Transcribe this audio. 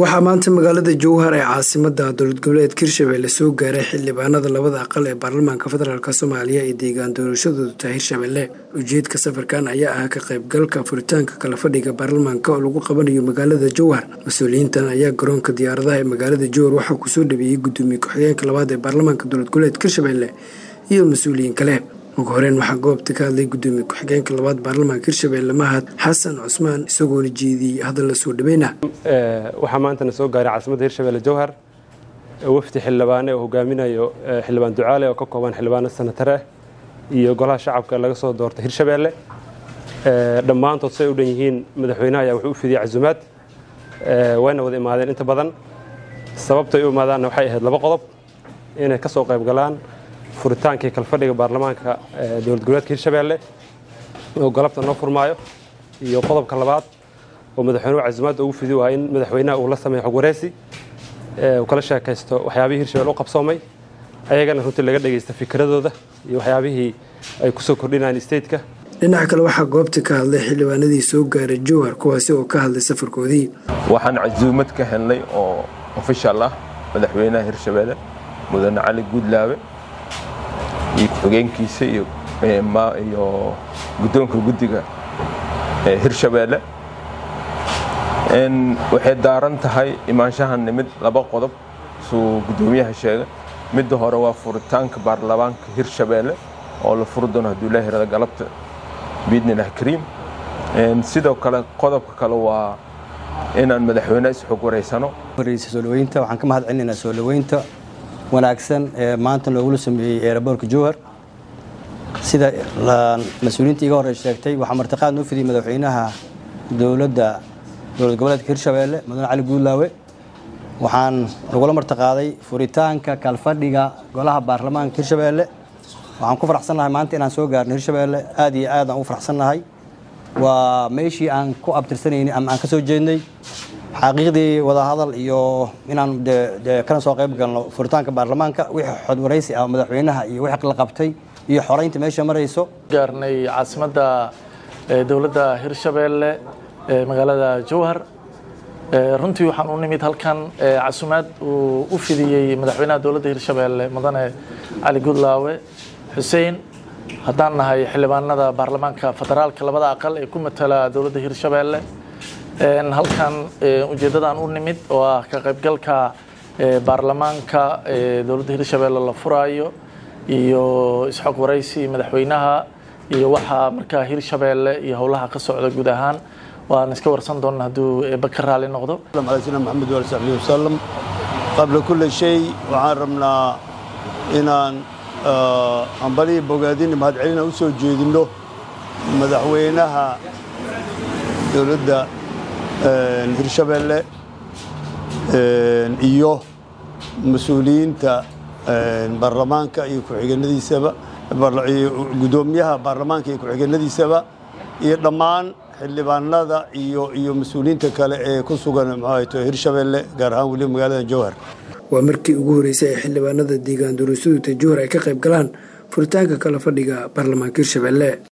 waxaa maanta magaalada jowhar ee caasimada dowlad goboleed hirshabelle soo gaaray xildhibaanada labada aqal ee baarlamaanka federaalk soomaaliya ee deegaan doorashadoodu tahay hirshabelle ujeedka safarkan ayaa ah ka qaybgalka furitaanka kala fadhiga baarlamaanka oo lagu qabanayo magaalada jowhar mas-uuliyiintan ayaa garoonka diyaaradaha ee magaalada jowhar waxaa kusoo dhaweeyey gudoomiye ku-xigeenka labaad ee baarlamaanka dowlad goboleedka hirshabelle iyo mas-uuliyiin kale ugu horeyn waxaa goobta ka hadlay gudoomiye ku-xigeenka labaad baarlamaanka hirshabelle mahad xasan cusmaan isagoona jeediyey hadalla soo dhaweyna waxaa maantana soo gaaray caasimadda hirshabelle jowhar wafdi xildhibaane oo hogaaminayo xildhibaan ducaale oo ka kooban xildhibaano sanatare iyo golaha shacabka laga soo doortay hirshabelle dhammaantood say u dhan yihiin madaxweynaha ayaa wuxuu u fidiyey casumaad wayna wada imaadeen inta badan sababtay u imaadaanna waxay ahayd laba qodob inay ka soo qayb galaan furitaankii kalfadhiga baarlamaanka dowlad goboleedka hirshabelle oo galabta noo furmaayo iyo qodobka labaad oo madaxweynuhu casumaadda ugu fidi waa in madaxweynaha uu la sameeyo xog wareysi uu kala sheekaysto waxyaabihii hirshabelle u qabsoomay ayagana runtii laga dhagaysta fikradooda iyo waxyaabihii ay kusoo kordhinayaan stateka dhinaca kale waxaa goobta ka hadlay xildhibaanadii soo gaaray jowhar kuwaasi oo ka hadlay safarkoodii waxaan casuumad ka helnay oo ofishal ah madaxweynaha hirshabelle mudane cali guudlaabe iyo ku-xigeenkiisa iyo guddoonka guddiga hirshabelle waxay daaran tahay imaanshahan nimid laba qodob suu guddoomiyaha sheegay midda hore waa furitaanka baarlamaanka hirshabelle oo la furi doono hadduu ilaahi rada galabta biidnilah kariim sidoo kale qodobka kale waa inaan madaxweyneha isxog wareysano soo dhaweynta waxaan ka mahad celinaynaa soo dhaweynta wanaagsan ee maanta loogula sameeyey eeraboorka jowhar sida mas-uuliyiinta iga horey sheegtay waxaa martiqaad noo fidiyey madaxweynaha dowladda dowlad goboleedka hirshabelle mudane cali guudlaawe waxaan lagula martiqaaday furitaanka kalfadhiga golaha baarlamaanka hirshabelle waxaan ku faraxsannahay maanta inaan soo gaarno hirshabelle aad iyo aad aan ugu faraxsannahay waa meeshii aan ku abtirsanaynay ama aan ka soo jeednay xaqiiqdii wadahadal iyo inaan kana soo qayb galno furitaanka baarlamaanka wixii xodwaraysi ah madaxweynaha iyo wixii la qabtay iyo xoraynta meesha marayso gaarnay caasimadda dowladda hirshabelle ee magaalada jowhar runtii waxaan u nimid halkan casumaad uu u fidiyey madaxweynaha dowladda hirshabelle mudane cali gudlaawe xuseen haddaan nahay xildhibaanada baarlamaanka federaalka labada aqal ee ku matala dowladda hirshabelle halkan ujeeddadaan u nimid oo ah ka qaybgalka baarlamaanka dowladda hirshabelle la furaayo iyo isxog waraysi madaxweynaha iyo waxaa markaa hirshabelle iyo howlaha ka socda guud ahaan waan iska warsan doonna hadduu eebba ka raali noqdo sina maxamed waali saxbi wasalam qabla kulli shay waxaan rabnaa inaan ambalihii bogaadini mahadcelina u soo jeedinno madaxweynaha dowladda hirshabelle iyo mas-uuliyiinta baarlamaanka iyo ku-xigeenadiisaba gudoomiyaha baarlamaanka iyo ku-xigeenadiisaba iyo dhammaan xildhibaanada iyo iyo mas-uuliyiinta kale ee ku sugan mxuahayto hirshabelle gaar ahaan weliba magaalada jowhar waa markii ugu horreysay ee xildhibaanada deegaan doorashadooda jowhar ay ka qayb galaan furitaanka kala fadhiga baarlamaanka hirshabelle